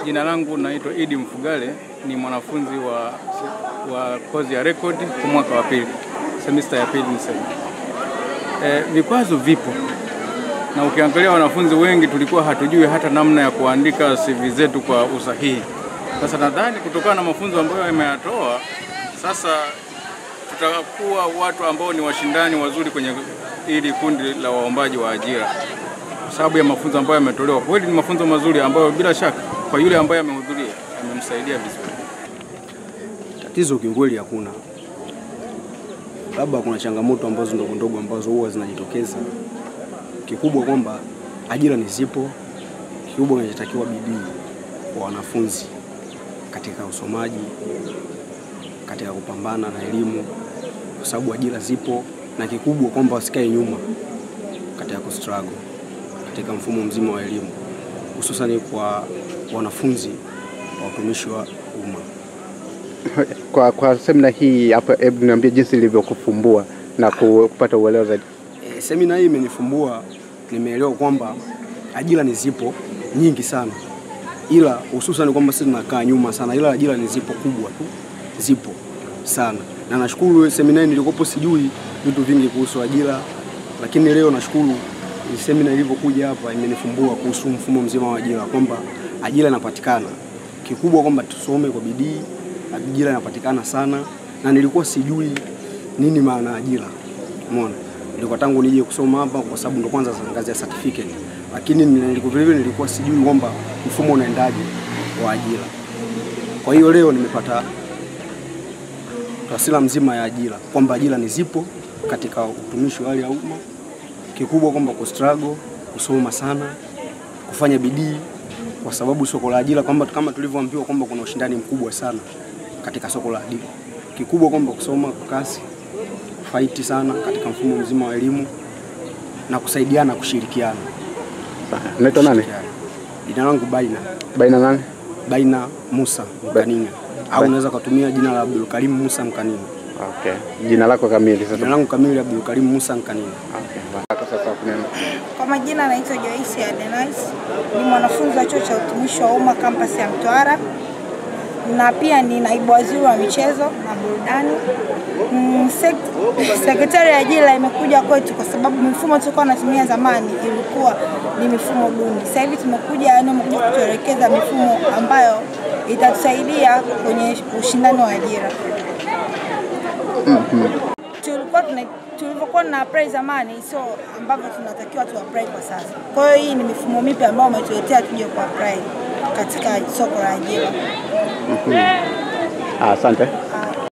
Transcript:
Jina langu naitwa Idi Mfugale, ni mwanafunzi wa, wa kozi ya rekodi kwa mwaka wa pili, semester ya pili niseme. E, vikwazo vipo na ukiangalia wanafunzi wengi tulikuwa hatujui hata namna ya kuandika CV zetu kwa usahihi. Sasa nadhani kutokana na mafunzo ambayo yameyatoa sasa tutakuwa watu ambao ni washindani wazuri kwenye hili kundi la waombaji wa ajira, kwa sababu ya mafunzo ambayo yametolewa. Kweli ni mafunzo mazuri ambayo bila shaka kwa yule ambaye amehudhuria amemsaidia vizuri. Tatizo kiukweli hakuna, labda kuna changamoto ambazo ndogo ndogo ambazo huwa zinajitokeza. Kikubwa kwamba ajira ni zipo, kikubwa kinachotakiwa bidii kwa wanafunzi katika usomaji, katika kupambana na elimu, kwa sababu ajira zipo, na kikubwa kwamba wasikae nyuma katika kustruggle katika mfumo mzima wa elimu, hususani kwa wanafunzi wa utumishi wa umma. Kwa, kwa semina hii hapo, hebu niambie jinsi ilivyokufumbua na ku- kupata uelewa zaidi. E, semina hii imenifumbua, nimeelewa kwamba ajira ni zipo nyingi sana, ila hususan kwamba sisi tunakaa nyuma sana, ila ajira ni zipo kubwa tu, zipo sana, na nashukuru semina hii nilikopo sijui vitu vingi kuhusu ajira, lakini leo nashukuru hii semina ilivyokuja hapa imenifumbua kuhusu mfumo mzima wa ajira, kwamba ajira inapatikana. Kikubwa kwamba tusome kwa bidii, ajira inapatikana sana, na nilikuwa sijui nini maana ya ajira. Umeona, nilikuwa tangu nije kusoma hapa kwa sababu ndo kwanza ngazi ya certificate, lakini nilikuwa vile vile nilikuwa sijui kwamba mfumo unaendaje wa ajira. Kwa hiyo leo nimepata taswira mzima ya ajira kwamba ajira ni zipo katika utumishi wa hali ya umma. Kikubwa kwamba kustruggle, kusoma sana, kufanya bidii, kwa sababu soko la ajira kwamba kama tulivyoambiwa kwamba kuna ushindani mkubwa sana katika soko la ajira. Kikubwa kwamba kusoma kwa kasi, faiti sana katika mfumo mzima wa elimu na kusaidiana, kushirikiana. Unaitwa nani? Kushirikiana. Jina langu Baina Baina nani? Baina Musa Mkanina, au unaweza kutumia jina la Abdul Karim Musa Mkanina. Okay. Jina lako kamili Jina sasa. langu kamili Abdul Karim Musa Mkanina. Okay. Lako sasa kunena. Kwa majina anaitwa Joyce Adenais, ni mwanafunzi wa chuo cha utumishi wa umma kampasi ya Mtwara na pia ni naibu waziri wa michezo na burudani. Mm, sek- sekretari ya ajira imekuja kwetu kwa sababu mifumo tulikuwa tunatumia zamani ilikuwa ni mifumo duni. Sasa hivi tumekuja, yani wamekuja kutuelekeza mifumo ambayo itatusaidia kwenye ushindani wa ajira tulikuwa tuna tulivyokuwa na apply zamani sio ambavyo tunatakiwa tu apply kwa sasa. Kwa hiyo hii ni mifumo mipya ambayo umetuletea tuje ku apply katika soko la ajira. Ah, Asante.